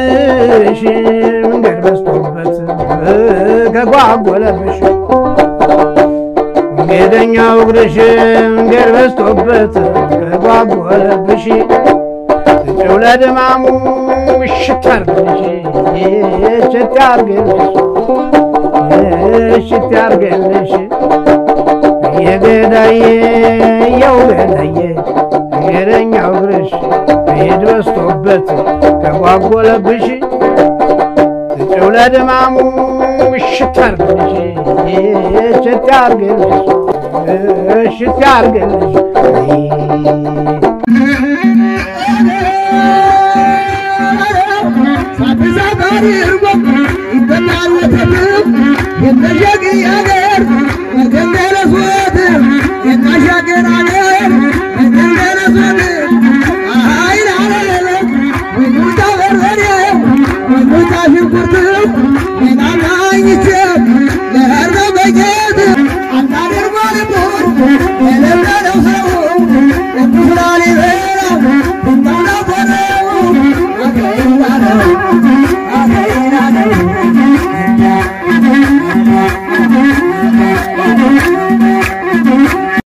ያርግልሽ መንገድ በዝቶበት ከጓጎለብሽ መንገደኛው እግርሽ መንገድ በዝቶበት ከጓጎለብሽ ስጭው ለድማሙ እሽት ያርግልሽ እሽት ያርግልሽ እሽት ያርግልሽ የገዳዬ የው ገዳዬ መንገደኛው እግርሽ መሄድ በዝቶበት ከጓጎለብሽ ስጭው ለድማሙ እሽት ያርግልሽ እሽት ያርግልሽ እሽት ያርግልሽ ሳትዛጋሪ እርጎ ይበላል ወተት የተዣ